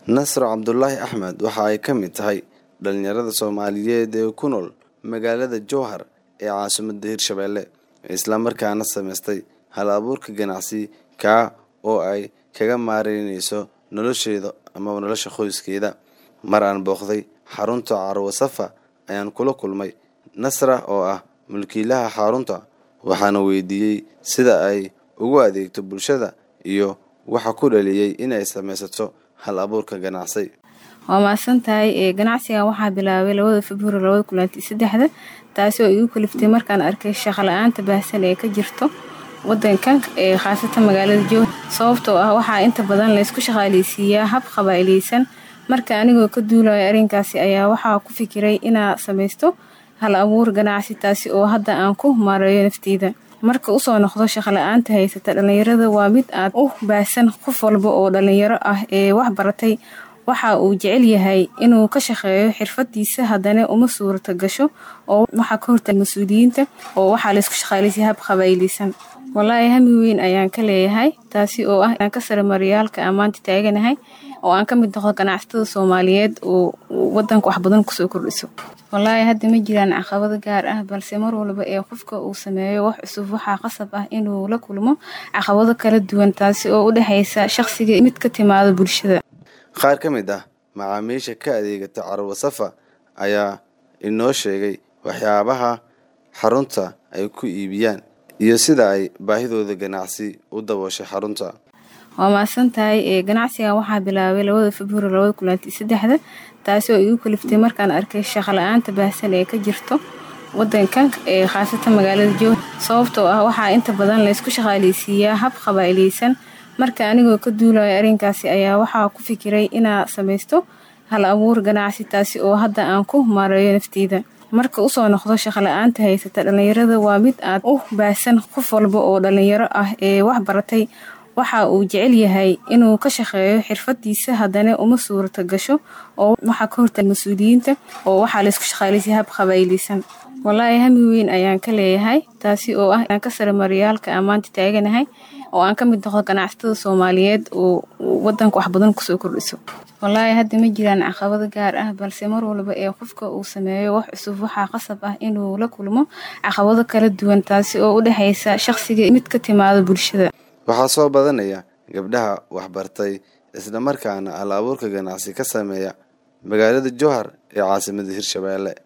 nasro cabdulaahi axmed waxa ay ka mid tahay dhalinyarada soomaaliyeed ee ku nool magaalada jowhar ee caasimadda hirshabeelle islamarkaana samaystay hal abuurka ganacsi kaa oo ay kaga maareyneyso nolosheeda amaba nolosha qoyskeeda mar aan booqday xarunta carwo safa ayaan kula kulmay nasra oo ah mulkiilaha xarunta waxaana weydiiyey sida ay ugu adeegto bulshada iyo waxa ku dhaliyey inay samaysato hal abuurka ganacsi waa mahadsan tahay ganacsigan waxaa bilaabay labada februari labada kulanti saddexda taasi oo igu kaliftay markaan arkay shaqala-aanta baahsan ee ka jirto wadankan khaasatan magaalada jowhar sababtoo ah waxaa inta badan laysku shaqaaleysiiyaa hab qabaaileysan marka anigoo ka duulayo arrinkaasi ayaa waxaa ku fikiray inaa samaysto hal abuur ganacsi taasi oo hadda aan ku maareeyo nafteyda marka usoo noqdo shaqala-aanta haysata dhalinyarada waa mid aad u baahsan qof walba oo dhalinyaro ah ee wax baratay waxa uu jecel yahay inuu ka shaqeeyo xirfadiisa haddana uma suurata gasho oo waxaa ka hortaga mas-uuliyiinta oo waxaa laysku shaqaaleysiya hab qabayleysan walaahi hami weyn ayaan ka leeyahay taasi oo ah aan ka sare mariyaalka aan maanta taaganahay oo aan ka mid noqdo ganacsatada soomaaliyeed oo wadanka wax badan kusoo kordhiso walaahi hadda ma jiraan caqabado gaar ah balse mar walba ee qofka uu sameeyo wax cusub waxaa qasab ah inuu la kulmo caqabado kala duwan taasi oo u dhexeysa shaqsiga mid ka timaado bulshada qaar ka mid ah macaamiisha ka adeegata carwo safa ayaa inoo sheegay waxyaabaha xarunta ay ku iibiyaan iyo sida ay baahidooda ganacsi u dabooshay xarunta waa mahadsan tahay ganacsigan waxaa bilaabay labada februari labada kulanti saddexda taasi oo igu kaliftay markaan arkay shaqala-aanta baahsan ee ka jirto wadankan khaasatan magaalada jowhar sababtoo ah waxaa inta badan laysku shaqaaleysiiyaa hab qabaaileysan marka anigoo ka duulayo arrinkaasi ayaa waxaa ku fikiray inaa samaysto hal abuur ganacsi taasi oo hadda aan ku maareeyo nafteyda marka usoo noqdo shaqala-aanta haysata dhalinyarada waa mid aad u baahsan qof walba oo dhalinyaro ah ee wax baratay waxa uu jecel yahay inuu ka shaqeeyo xirfadiisa haddana uma suurata gasho oo waxaa ka hortaga mas-uuliyiinta oo waxaa laysku shaqaaleysiya hab qabayleysan walaahi hami weyn ayaan ka leeyahay taasi oo ah aan ka sare mariyaalka aan maanta taaganahay oo aan ka mid noqdo ganacsatada soomaaliyeed oo wadanka wax badan kusoo kordhiso walaahi hadda ma jiraan caqabado gaar ah balse mar walba ee qofka uu sameeyo wax cusub waxaa qasab ah inuu la kulmo caqabado kala duwan taasi oo u dhexeysa shaqsiga mid ka timaado bulshada waxaa soo badanaya gabdhaha waxbartay islamarkaana hal abuurka ganacsi ka sameeya magaalada jowhar ee caasimada hirshabeelle